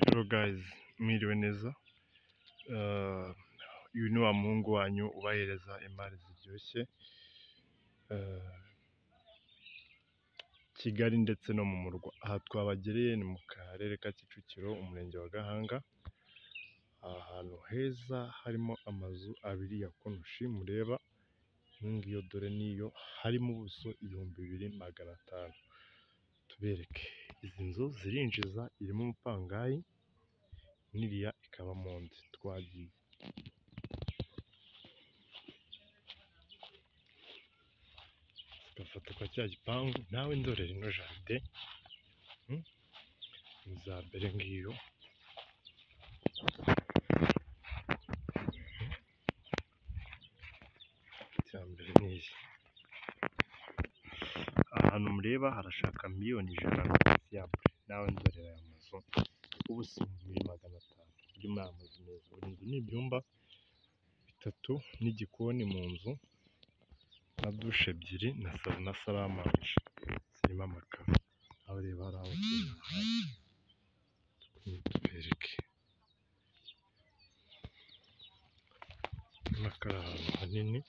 Hello guys, mwiriwe neza, Ah, uyu ni wa muhungu wanyu ubahereza imari ziryoshye, Ah, Kigali ndetse no mu murwa. Aha twabagereye ni mu karere ka Kicukiro, umurenge wa Gahanga, ahantu heza harimo amazu abiri ya konoshi mureba, iyo ngiyo dore niyo, harimo ubuso ibihumbi bibiri magana atanu. Tubereke, izi nzu zirinjiza, irimo umupangayi, n'iriya ikabamo undi, twagiye. Agafoto ka cya gipangu, nawe ndorera ino jaride, hmm? ni iza mbere ngiyo. Icya mbere ni iyi. Aha hantu mureba harashaka miliyoni ijana na dosiyabure, nawe ndorera aya mazu, ubuso ibihumbi bibiri magana atanu. Harimo aya mazu meza, buri nzu ni ibyumba bitatu n'igikoni mu nzu, na dushe ebyiri, na salo na saramanje, zirimo amakaro. Nawe reba hariya abakiriya bahari, tubereke. Urabona ko ari ahantu hanini,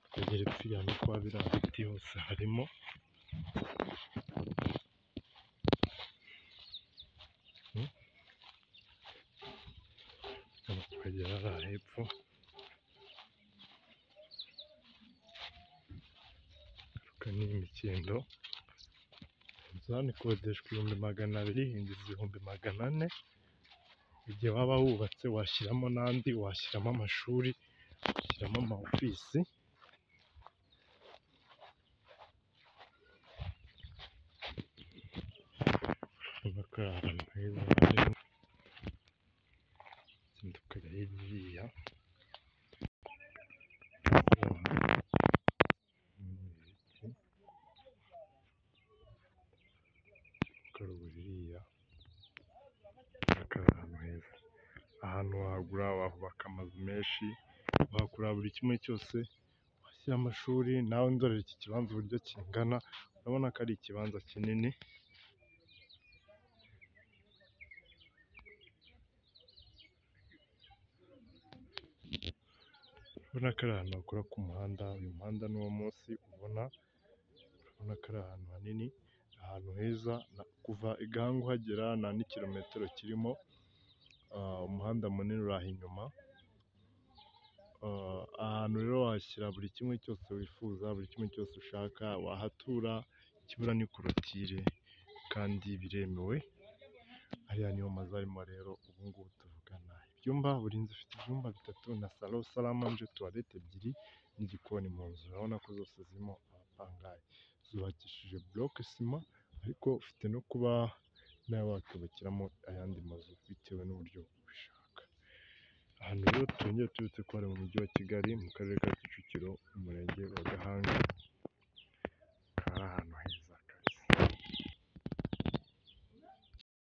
ukagera upfirira no kuba biriya biti hose harimo, hmm? hano tukagera hariya hepfo, hagaruka n'iy'imikindo, inzu hano ikodeshwa ibihumbi magana abiri, yinjiza ibihumbi magana ane, igihe waba wubatse washyiramo n'andi, washyiramo amashuri, washyiramo ama ofisi, urabona ko ari ahantu heza hanini, tugenda tukajya hiriya, ukareba hiriya, urabona ko ari ahantu heza. Ahantu wahagura, wahubaka amazu menshi, wahakora buri kimwe cyose, washyira amashuri, nawe ndorera iki kibanza uburyo kingana, urabona ko ari ikibanza kinini, urabona ko ari ahantu hakora ku muhanda, uyu muhanda n'uwo munsi ubona, urabona ko ari ahantu hanini, ahantu heza, na- kuva i Gahanga uhagera nta n'ikirometero kirimo, Ah, umuhanda munini uri aho inyuma, Ah, ahantu rero wahashyira buri kimwe cyose wifuza, buri kimwe cyose ushaka, wahatura, ikibura ni korotire kandi biremewe, ariya niyo mazu arimo rero ubu ngubu tuvugana. Ibyumba, buri nzu ifite ibyumba bitatu na salo, saramanje, tuwarete ebyiri n'igikoni mu nzu, urabona ko zose zirimo abapangayi. Zubakishije buroke sima ariko ufite no kuba nawe wakubakiramo ayandi mazu bitewe n'uburyo ubishaka. Ahantu rero twongeye tubibutse ko hari mu mujyi wa Kigali, mu karere ka Kicukiro,